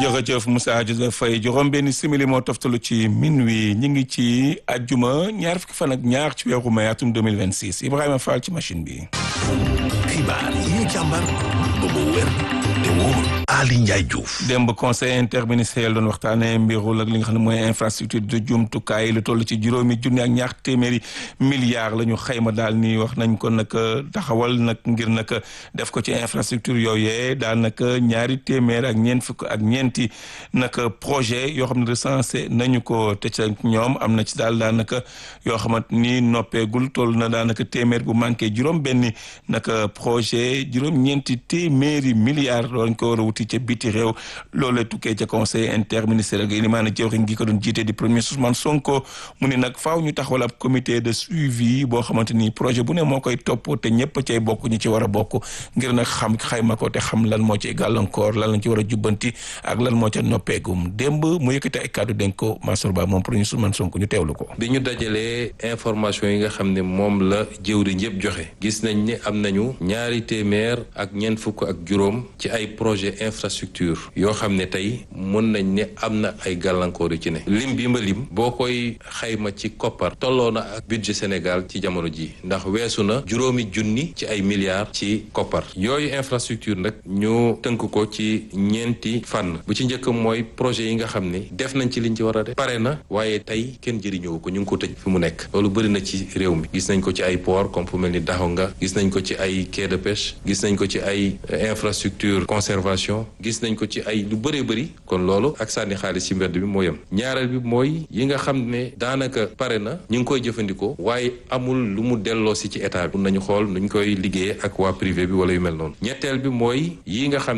jërëjëf Moussa Joseph Faye juróom benn simili moo toftalu ci minuit ñi ngi ci ajjuma ñaar fukki fan ak ñaar ci weeru mai atum 2026 Ibrahima Fall ci machine bi. xibaar yi càmbar ba mu wér te wóor Ali Ndiaye Diouf. démb conseil interministériel doon waxtaanee mbirul ak li nga xam ne mooy infrastructure de jumtukaay lu toll ci juróomi junni ak ñaar téeméeri milliards la ñu xayma daal ni wax nañ ko nag taxawal nag ngir nag def ko ci infrastructure yooyee daal nag ñaari téeméer ak ñeent fukk ak ñeenti nag projet yoo xam ne recensé nañu ko te ca ñoom am na ci daal daanaka yoo xamante ni noppeegul toll na daanaka téeméer bu manqué juróom benni nag projet juróom ñeenti téeméeri milliards doon ko war a wuti ca biti réew loolee tukkee ca conseil interministériel gi ni maanaam jëwriñ gi ko doon jiite di premier Ousmane Sonko mu ni nag faaw ñu taxawal ab comité de suivi boo xamante ni projet bu ne moo koy topp te ñëpp cay bokk ñu ci war a bokk ngir nag xam xayma ko te xam lan moo ci gàllankoor lan lañ ci war a jubbanti ak lan moo ca noppeegum démb mu yëkkati ay kàddu dénk ko Mansour Ba moom premier Ousmane Sonko ñu teewlu ko. bi ñu dajalee information yi nga xam ne moom la jëwriñ yëpp joxe gis nañ ne am nañu ñaari téeméer ak ñeent fukk ak juróom ci ay projet infrastructure yoo xam ne tey mën nañ ne am na ay gàllankoor yu ci ne lim bi ma lim boo koy xayma ci koppar tolloo na ak budget Sénégal ci jamono ji ndax weesu na juróomi junni ci ay milliards ci koppar yooyu infrastructure nag ñu tënk ko ci ñeenti fànn bu ci njëkk mooy projet yi nga xam ne def nañ ci liñ ci war a def pare na waaye tey kenn jëriñoo ko ñu ngi ko tëj fi mu nekk loolu bëri na ci réew mi gis nañ ko ci ay port comme fu mel ni Daxonga gis nañ ko ci ay quai de pêche gis nañ ko ci ay infrastructure conservation gis nañ ko ci ay lu bëree bëri kon loolu ak sànni xaalis ci mbedd bi moo yem ñaareel bi mooy yi nga xam ne daanaka pare na ñu ngi koy jëfandikoo waaye amul lu mu delloo si ci état bi mun nañu xool nuñ koy liggéeyee ak waa privé bi wala yu mel noonu ñetteel bi mooy yi nga xam